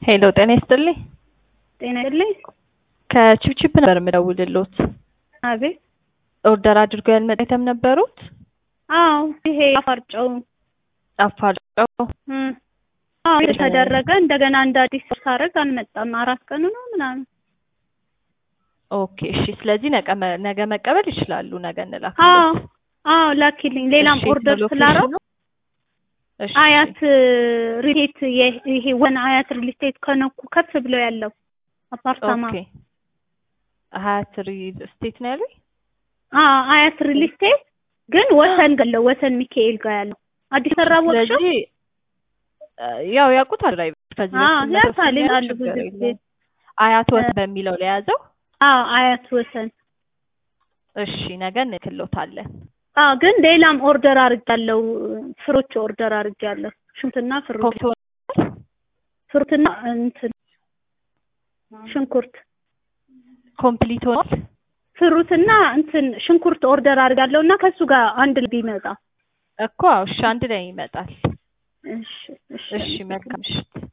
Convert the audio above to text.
ሄሎ ጤና ይስጥልኝ። ጤና ይስጥልኝ። ከቺፕቺፕ ነበር የምደውልሎት። አቤት። ኦርደር አድርገው ያልመጣ አይተም ነበሩት? አዎ ይሄ አፋርጨው አፋልጨው እም፣ አዎ የተደረገ እንደገና እንደ አዲስ ሳረግ አልመጣም። አራት ቀኑ ነው ምናምን። ኦኬ እሺ። ስለዚህ ነገ መ- ነገ መቀበል ይችላሉ። ነገ አዎ እንላክሎት። አዎ ላኪልኝ። ሌላም እሺ፣ ኦርደር ሎኬሽኑ? ስላረው እሺ አያት ሪሌት ይሄ ወን አያት ሪሌት ከነኩ ከፍ ብሎ ያለው አፓርታማ ኦኬ። ሀያት ሪል ስቴት ነው ያሉኝ? አዎ አያት ሪሌት ግን ወሰን ገለው ወሰን ሚካኤል ጋር ያለው አዲስ ሰራ ወቅሾ ስለዚህ እ፣ ያው ያውቁታል ላይ ከዚህ አዎ በፊት ያውቃል መተው ይላሉ ችግር ብዙ ጊዜ የለውም። አያት ወት በሚለው ለያዘው። አዎ አያት ወሰን እሺ ነገ እንልክሎታለን። አዎ ግን ሌላም ኦርደር አድርጋለሁ። ፍሩት ኦርደር አድርጋለሁ። ሽንኩርትና ፍሩት ኮምቶ ፍሩትና እንትን ሽንኩርት ኮምፕሊት ሆኗል። ፍሩትና እንትን ሽንኩርት ኦርደር አድርጋለሁ እና ከሱ ጋር አንድ ላይ ቢመጣ እኮ አዎ፣ እሺ አንድ ላይ ይመጣል። እሺ እሺ እሺ መልካም ምሽት።